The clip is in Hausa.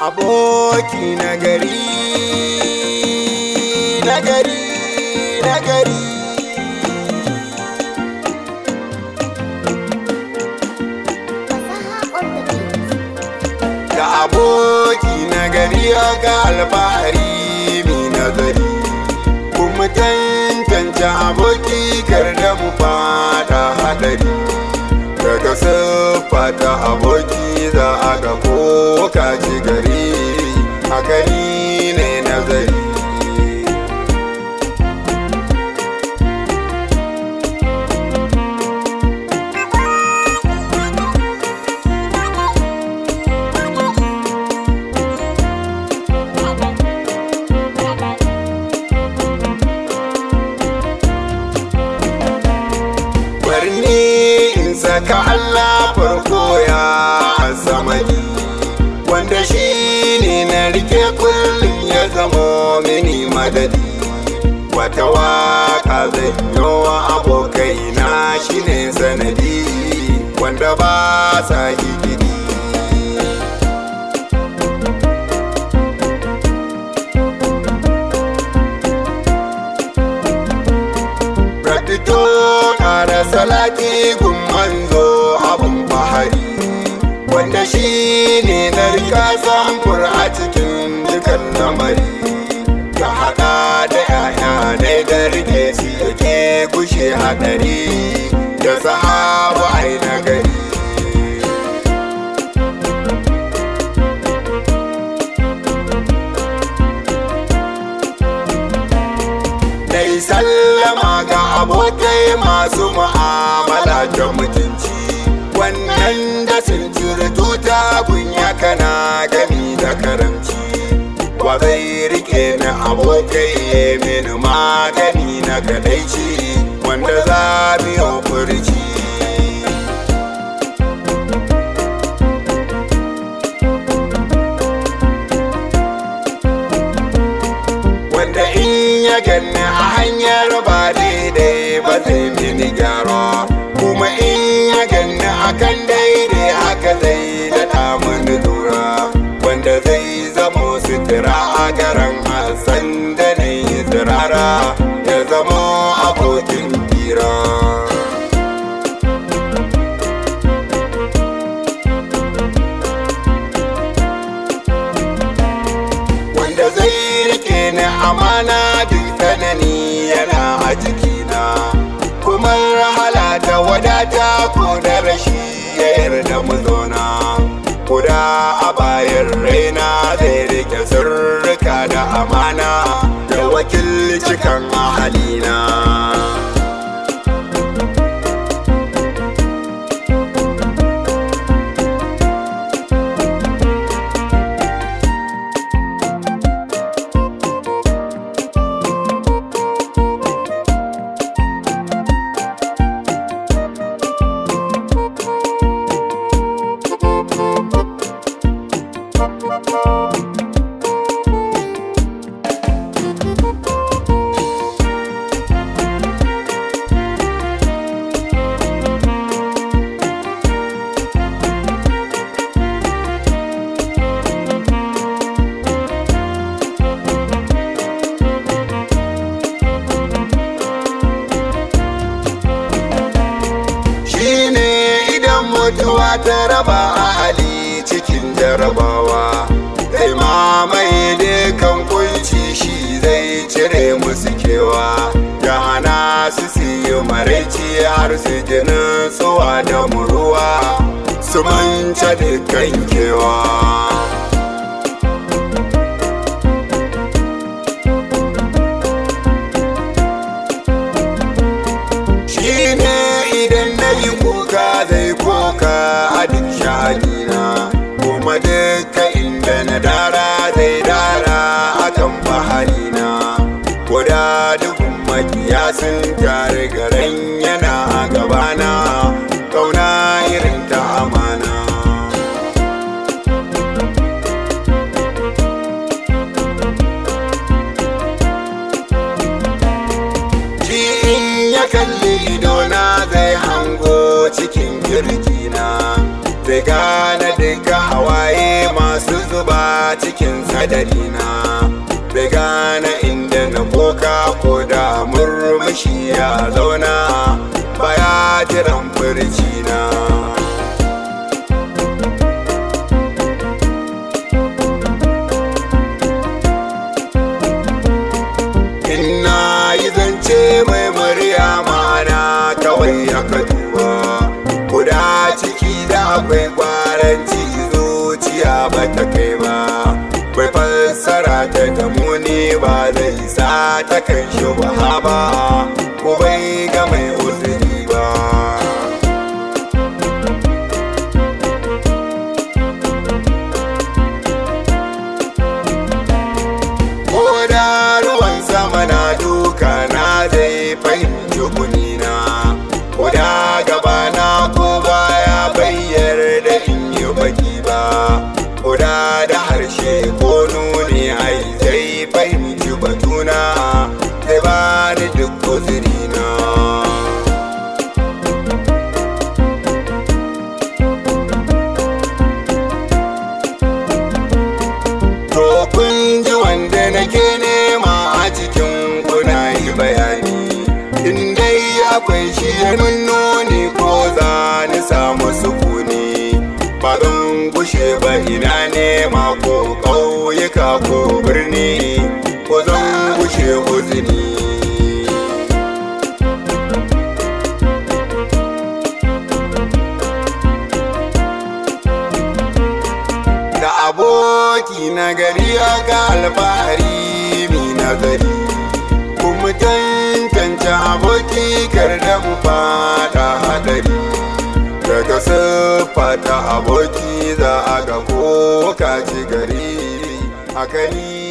aboki na gari na gari na gari Fasaha on the beat. da aboki na gari ga alfahari mi nazari kuma tantance aboki kar da mu fada hadari daga siffa ta aboki za a ga ko kaci gari a gari ne nazari barni in saka Allah farko ya samadi wanda shi ne na rike kullum ya zamo mini madadi wata waka zai wa abokai na shi ne sanadi wanda ba sa gidi Radito ƙara salati gun manzo abun bahari wanda shi ne na rika samfur a cikin dukan lamari ka haɗa da yaya ne da rike su yake kushe haɗari da sahabu ai na gari Dai sallama ga abokai masu mu'amala da mutunci wannan da sun cire tuta kunya kana gami da karamci wa zai rike ni abokai mini magani na kadaici wanda za biyo furci wanda in ya ganni a hanyar ba daidai ba zai mini gyara kuma in ya ganni akan daidai haka zai daɗa mini lura wanda zai zamo sutura a garan hassan da na yi tsirara ya zamo abokin hira wanda zai rike ni amana duk tsanani yana a jikina kuma rahala da wadata ko da rashi ya yarda mu zauna kuda a bayan raina zai rike sirrika da amana da wakilci kan ahalina shine idan mutuwa ta raba ahali cikin jarabawa zai mamaye dukan kunci shi zai cire musu kewa ya hana su siyo maraici har su jinin tsuwa da muruwa su manta dukkan kewa shine idan na yi kuka zai koka a duk sha'anina kuma duka inda na dara zai dara akan baharina koda dukkan makiya sun tare garan yana a gabana kauna irin ta amana shi in ya kalli idona zai hango cikin kirjina zai gane duka hawaye cikin sadarina bai gane inda na koka ko da murmushi ya zauna baya jiran furcina Inna yi zance mai murya ma'ana kawai aka duba Kuda ciki da akwai kwaranci zuciya ba ta kai ba Bai fassara ta gamu ne ba zai sa ta kan shi ba Ko bai ga mai uzuri ba ko da ruwan sama na duka na zai fahimci kunina ko da gaba na ko baya bayyar da in yi baki ba ko da da harshe ko nuni ai zai fahimci batuna zai ba ni duk uzurina To kun ji wanda nake nema a cikin kuna yi bayani In dai akwai shi ya nuni ko za ni samu sukuni Ba zan gushe ba ina nema ko ƙauyuka ko birni Ko zan gushe uzini da aboki na gari ga alfahari mi nazari kuma tantance aboki kar da mu fada hadari daga siffa ta aboki za a ga ko ka ci gari akali